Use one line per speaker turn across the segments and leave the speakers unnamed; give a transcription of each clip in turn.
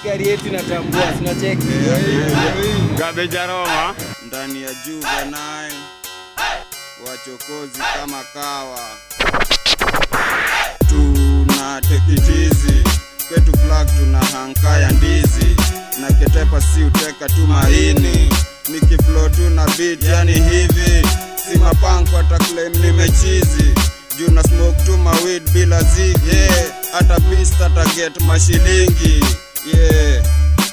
gari yetu inatambua, sinacheki
Garbage aroma.
ndani ya Juvenile, wachokozi kama kawa, tuna tekitizi kwetu flag, tuna hanka ya ndizi na ketepa, si uteka tu maini, nikiflow tu na beat, yani hivi si mapanko hata claim nimechizi juu na smoke tu mawid bila zigi yeah. hata pista taget mashilingi yeah.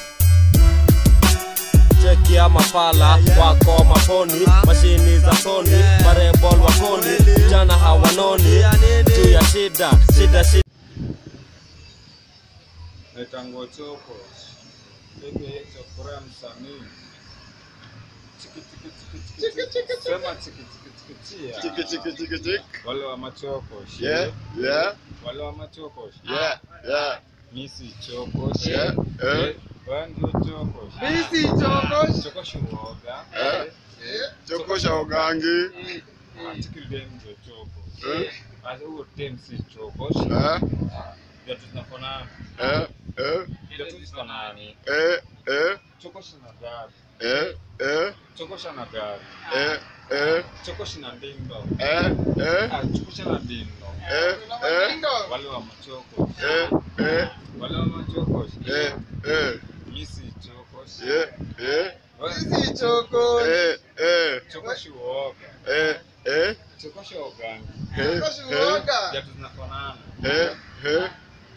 cheki ya mapala wako maponi mashini za soni marebol wakoni jana hawanoni juu ya shida shida shida
Naitangwa choko. Eke chokora msanii. Chiki chiki chiki chiki chiki. Sema chiki chiki chiki chia.
Chiki chiki chiki chiki.
Wale wa machoko. shie.
Yeah, yeah,
Wale wa machoko. shie.
yeah, yeah.
Misi choko. shie.
Yeah, eh.
Eh, wewe ndio choko. shie.
Misi choko.
Choko shuoga.
Eh. Choko cha ugangi.
Ah, chiki dem ndio choko.
Eh,
Asa huo dem si choko. shie.
eh,
Viatu zinafanana.
eh, eh,
Viatu zinafanana.
eh, eh,
Choko shina gari.
eh, eh,
Choko shina gari.
eh, eh,
Choko shina ndindo.
eh, eh,
Ah, choko shina ndindo.
eh, eh,
Wale wa machoko.
eh, eh,
Wale wa machoko.
eh, eh,
Misi choko.
yeah, yeah,
Wewe
choko.
eh, eh,
choko shuoga.
eh, eh,
Choko shuoga.
eh, eh,
Viatu zinafanana.
eh, eh.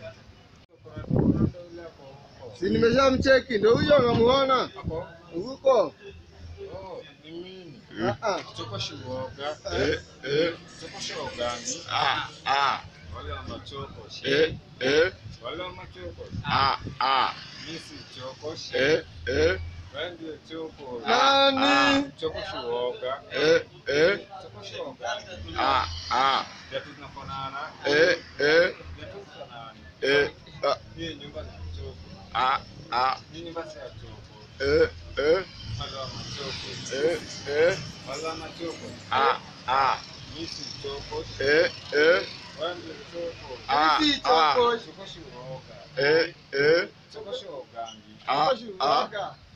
Si nimeshamcheki, ndio huyo namuona
Hapo.
huko.
Oh, ni mimi.
Ah, ah.
Choko shuoga.
Eh, eh,
Choko shuoga.
ah, ah,
Wale wa machoko.
eh, eh,
Wale wa machoko.
ah, ah,
Misi choko.
eh, eh,
Wewe ndio choko.
Nani?
Choko shuoga.
eh, eh,
Choko shuoga.
ah, ah,
Viatu zinafanana.
eh, eh,
Viatu zinafanana.
eh, ah,
Hii nyumba ni choko.
ah, ah,
Hii nyumba si ya choko.
eh, eh,
Wale wa machoko.
eh, eh,
Wale wa machoko.
ah, ah,
Misi choko.
eh, eh,
Wewe ndio choko.
ah,
Misi
ah,
choko.
Choko shuoga.
eh, eh,
Choko shuogangi.
ah, ah,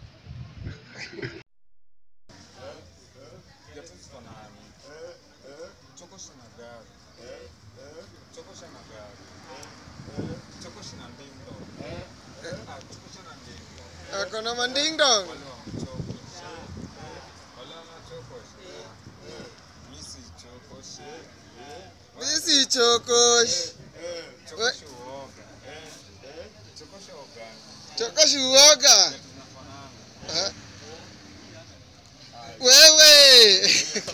Viatu zifanani. Choko shina gari. Choko shina gari. Choko shina ndindo. Ah, choko shina ndindo.
Ako na mandingdong.
Wale wa mchoko. Wale wa machoko. Misi choko.
Misi choko.
Choko
We-
shuoga. Choko shuogangi.
Choko shuoga.
Viatu zinafanana.
Ah. Wewe.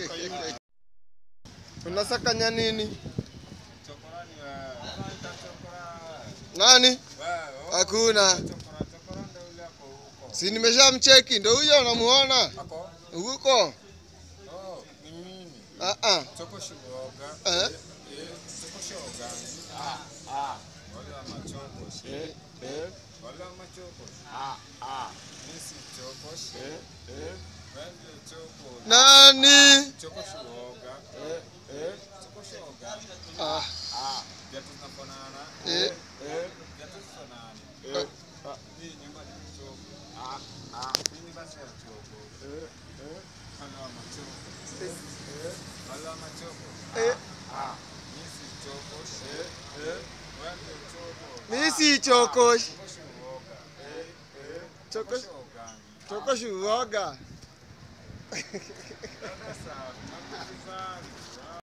Unasakanya nini?
Chokora ni wewe. Chokora.
Nani?
Wewe.
Hakuna.
Chokora, chokora ndio yule hapo huko.
Si nimeshamcheki, ndio huyo namuona
Ako?
huko.
Oh, ni mimi.
Ah ah.
Choko shuoga.
Eh?
Eh, choko shuoga. Ah, ah. Wale wa machoko.
eh, eh,
Wale wa machoko.
ah, ah,
Misi choko.
eh, eh,
Wewe ndio choko.
Nani?
Choko shuoga.
eh, eh,
Choko shuoga.
Ah,
ah,
Viatu zinafanana.
eh,
eh,
Viatu zinafanana.
eh, ah,
Hii nyumba ni choko.
ah, ah,
Hii nyumba si ya choko.
eh, eh,
Wale wa machoko. Wale wa machoko.
eh.
ah,
Misi choko.
eh, eh,
Wewe ndio choko.
Misi choko.
Choko shuoga.
Choko
Shuoga.
choko shuoga.
Sasa, nakushukuru.